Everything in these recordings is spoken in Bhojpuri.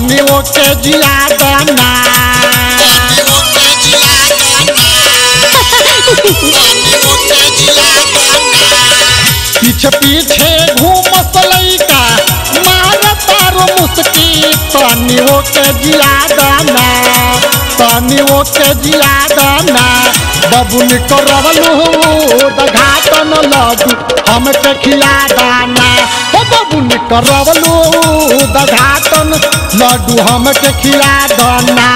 तनी ओके जिया दाना पीछे पीछे घूमत लइका मार तारो मुस्की तनी ओके जिया दाना तनी ओके जिया दाना बबुल करवलू घाटन लड्डू हमके खिया दाना हो बबुल करवलू घाटन लड्डू हमके खिया दाना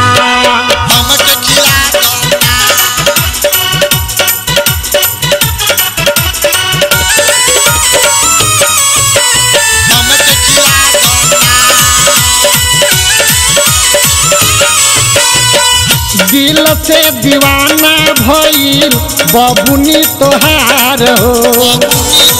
दिल से दीवाना भइल बबुनी तोहार हो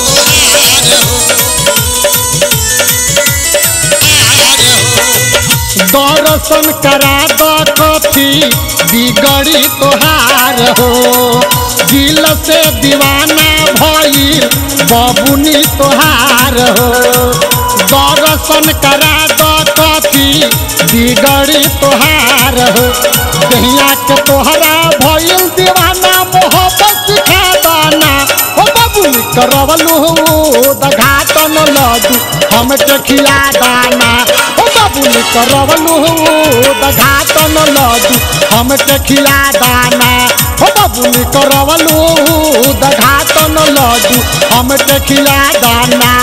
दर्शन करा द कथी बिगड़ी तोहार हो दिल से दीवाना भइल बबुनी तोहार हो दर्शन करा द कथी बिगड़ी तोहार हो दहिया के तोहरा भइल दीवाना मोहब्बत सिखा दाना हो बबुल करवलू दघाटन लड्डू हमके खिया दाना हो बबुल करवलू दघाटन लड्डू हमके खिया दाना हो बबुल करवलू दघाटन लड्डू हमके खिया दाना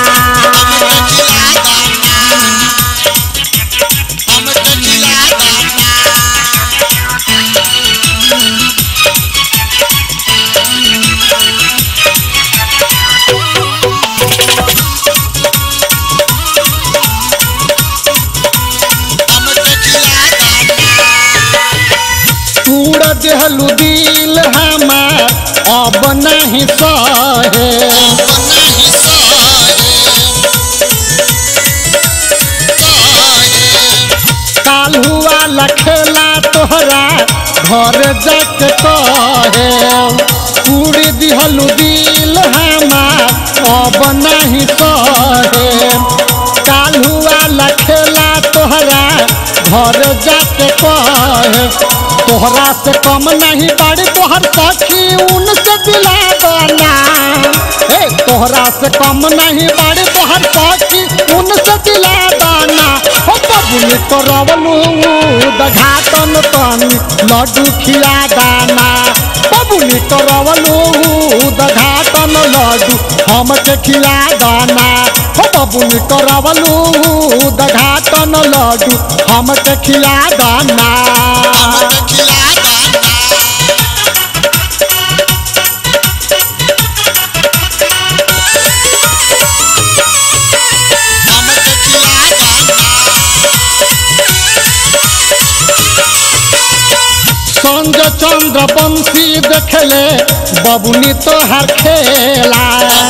तूड़ देहलू दिल हमार अब नहीं सहे काल हुआ लखेला तोहरा घर जाके कहे पूरी दिहलू दिल हमार अब नहीं सहे काल हुआ लखेला तोहरा घर जाके कहे तोहरा से कम नहीं बाड़ी तोहर सखी उनसे दिला दाना हे तोहरा से कम नहीं बाड़ी तोहर सखी उनसे दिला दाना हो बबुल करवलू दघाटन तनी लड्डू खिया दाना बबुल करवलू दघाटन लड्डू हमके खिया दाना हो बबुल करवलू दघाटन लड्डू हमके खिया दाना संग चंद्र बंशी देखले बबुनी तोहर खेला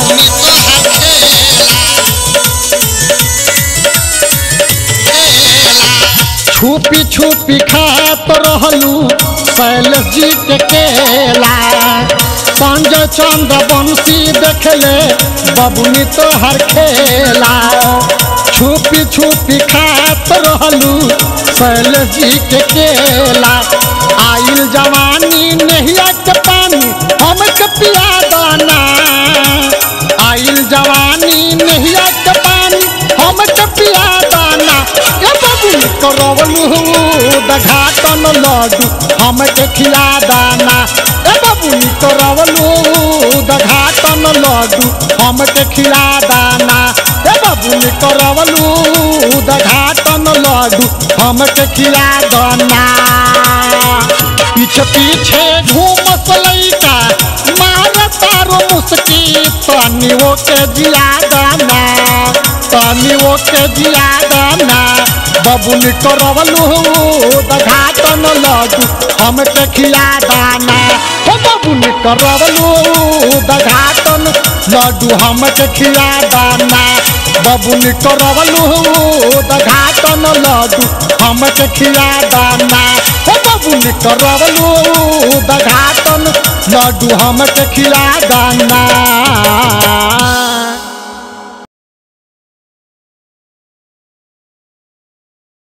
छुपी छुपी खात रहलू शैलेश जी के केला संजय चंद्र बंशी देखले बबुनी तोहर खेला छुपी छुपी खात रहलू शैलेश जी के केला आइल जवानी नहिया के पानी हमके पिया दाना आइल जवानी नहिया के पानी हमके पिया दाना ए बबुल करवलू दघाटन लड्डू हमके खिया दाना ए बबुल करवलू दघाटन लड्डू हमके खिया दाना ए बबुल करवलू दघाटन लड्डू हमके खिया दाना पीछे पीछे घूमत लइका मार तारो मुस्की तनी ओके जिया दाना तनी ओके जिया दाना बबुल करवलू दघाटन लड्डू हमके खिया दाना हो बबुल करवलू दघाटन लड्डू हमके खिया दाना बबुल करवलू दघाटन लड्डू हमके खिया दाना हो बबुल करवलू दघाटन लड्डू हमके खिया दाना